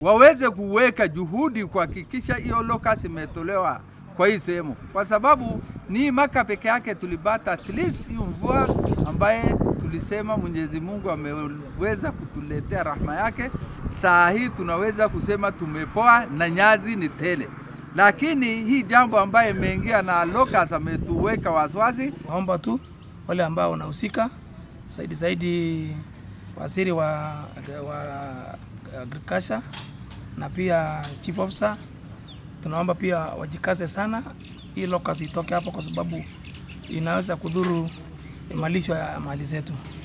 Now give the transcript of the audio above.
waweze kuweka juhudi kuhakikisha hiyo locus imetolewa kwa hii sehemu, kwa sababu ni Maka peke yake tulipata at least hiyo mvua ambaye tulisema Mwenyezi Mungu ameweza kutuletea rahma yake. Saa hii tunaweza kusema tumepoa na nyazi ni tele, lakini hii jambo ambaye imeingia na locus ametuweka wasiwasi. Naomba tu wale ambao wanahusika zaidi zaidi, waziri wa, wa agriculture na pia chief officer, tunaomba pia wajikaze sana, hii locust itoke hapo, kwa sababu inaweza kudhuru malisho ya mali zetu.